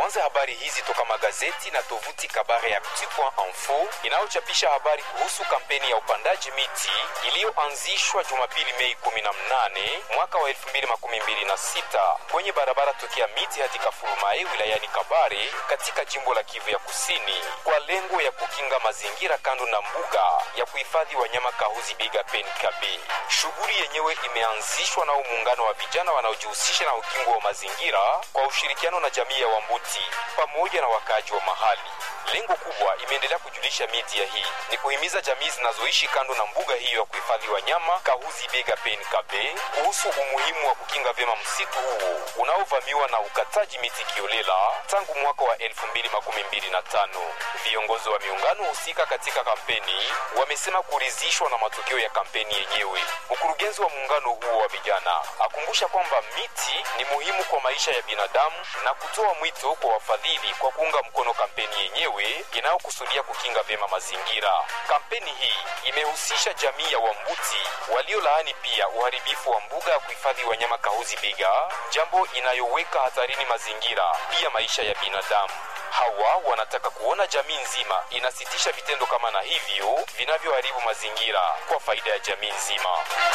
Tuanze habari hizi toka magazeti na tovuti Kabare Actu.info inayochapisha habari kuhusu kampeni ya upandaji miti iliyoanzishwa Jumapili Mei 18 mwaka wa 2026 kwenye barabara tokea miti hadi Kafulumae wilayani Kabare katika jimbo la Kivu ya Kusini kwa lengo ya kukinga mazingira kando na mbuga ya kuhifadhi wanyama Kahuzi Biga Penkabe. Shughuli yenyewe imeanzishwa na muungano wa vijana wanaojihusisha na ukingo wa mazingira kwa ushirikiano na jamii ya Wambuti pamoja na wakaaji wa mahali. Lengo kubwa, imeendelea kujulisha media hii, ni kuhimiza jamii zinazoishi kando na mbuga hiyo ya kuhifadhi wanyama Kahuzi Biga Penkabe kuhusu umuhimu wa kukinga vyema msitu huo unaovamiwa na ukataji miti kiolela tangu mwaka wa 2025. Viongozi wa miungano husika katika kampeni wamesema kuridhishwa na matokeo ya kampeni yenyewe. Mkurugenzi wa muungano huo wa vijana akumbusha kwamba miti ni muhimu kwa maisha ya binadamu na kutoa mwito kwa wafadhili kwa kuunga mkono kampeni yenyewe inayokusudia kukinga vyema mazingira. Kampeni hii imehusisha jamii ya Wambuti waliolaani pia uharibifu wa mbuga ya kuhifadhi wanyama Kahuzi Biga, jambo inayoweka hatarini mazingira pia maisha ya binadamu. Hawa wanataka kuona jamii nzima inasitisha vitendo kama na hivyo vinavyoharibu mazingira kwa faida ya jamii nzima.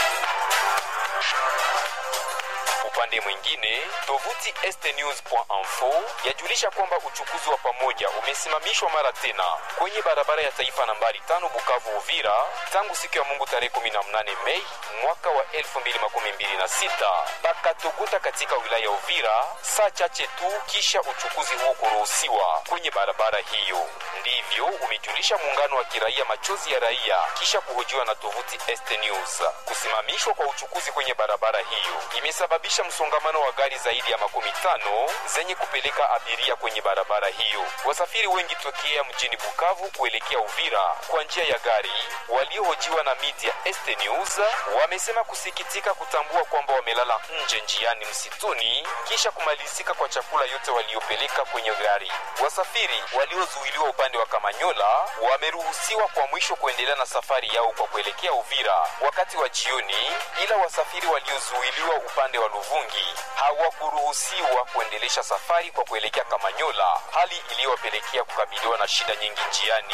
Upande mwingine, tovuti estnews.info yajulisha kwamba uchukuzi wa pamoja umesimamishwa mara tena kwenye barabara ya taifa nambari tano Bukavu Uvira tangu siku ya Mungu tarehe 18 Mei mwaka wa 2026 pakatoguta katika wilaya ya Uvira, saa chache tu kisha uchukuzi huo kuruhusiwa kwenye barabara hiyo. Ndivyo umejulisha muungano wa kiraia Machozi ya Raia kisha kuhojiwa na tovuti Este News. Kusimamishwa kwa uchukuzi kwenye barabara hiyo imesababisha msongamano wa gari zaidi ya makumi tano zenye kupeleka abiria kwenye barabara hiyo. Wasafiri wengi tokea mjini Bukavu kuelekea Uvira kwa njia ya gari waliohojiwa na media Este News wamesema kusikitika kutambua kwamba wamelala nje njiani msituni kisha kumalizika kwa chakula yote waliopeleka kwenye gari. Wasafiri waliozuiliwa upande wa Kamanyola wameruhusiwa kwa mwisho kuendelea na safari yao kwa kuelekea Uvira wakati wa jioni, ila wasafiri waliozuiliwa upande wa Luvungi hawakuruhusiwa kuendelesha safari kwa kuelekea Kamanyola, hali iliyowapelekea kukabiliwa na shida nyingi njiani.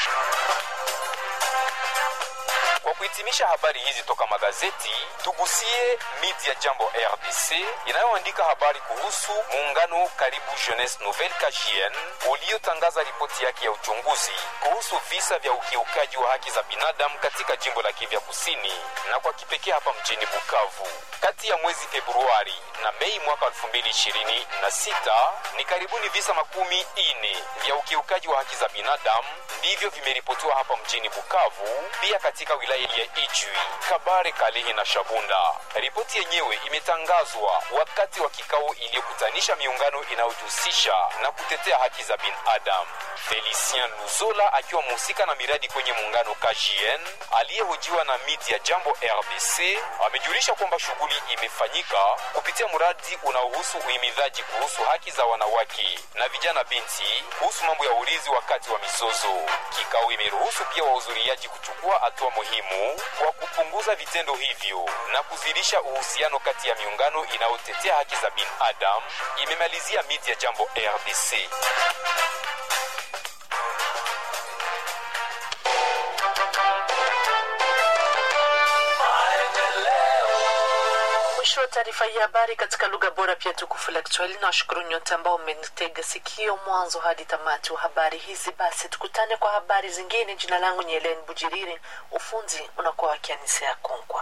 Kwa kuhitimisha habari hizi toka magazeti, tugusie media Jambo RDC inayoandika habari kuhusu muungano Karibu Jeunesse Nouvelle KJN uliotangaza ripoti yake ya uchunguzi kuhusu visa vya ukiukaji wa haki za binadamu katika jimbo la Kivu Kusini na kwa kipekee hapa mjini Bukavu. Kati ya mwezi Februari na Mei mwaka 2026 ni karibuni visa makumi ine vya ukiukaji wa haki za binadamu ndivyo vimeripotiwa hapa mjini Bukavu, pia katika wilaya ya Ijwi, Kabare, Kalehe na Shabunda. Ripoti yenyewe imetangazwa wakati wa kikao iliyokutanisha miungano inayojihusisha na kutetea haki za binadamu. Felicien Luzola akiwa mhusika na miradi kwenye muungano KJN aliyehojiwa na media Jambo RDC amejulisha kwamba shughuli imefanyika kupitia mradi unaohusu uhimidhaji kuhusu haki za wanawake na vijana binti kuhusu mambo ya urithi wakati wa mizozo. Kikao imeruhusu pia wahudhuriaji kuchukua hatua muhimu kwa kupunguza vitendo hivyo na kuzidisha uhusiano kati ya miungano inayotetea haki za binadamu, imemalizia media Jambo RDC. Mwisho wa taarifa hii habari katika lugha bora pia tukufu la Kiswahili. Na washukuru nyote ambao mmenitega sikio mwanzo hadi tamati wa habari hizi. Basi tukutane kwa habari zingine. Jina langu ni Helen Bujiriri, ufunzi unakuwa wakianisea Konkwa.